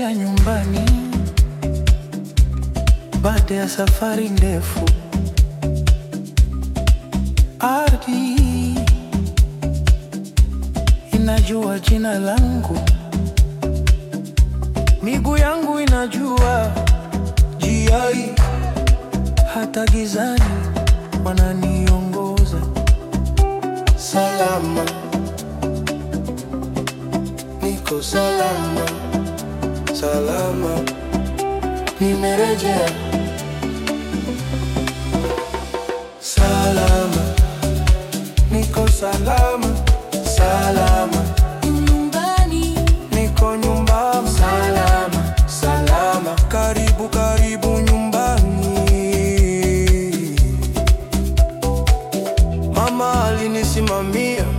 Nimerejea nyumbani baada ya safari ndefu. Ardhi inajua jina langu, miguu yangu inajua njia hii, hata gizani wananiongoza salama, niko salama, salama, nimerejea salama, niko salama, salama, Nyumbani niko nyumbani, salama, salama, karibu karibu nyumbani. Mama alinisimamia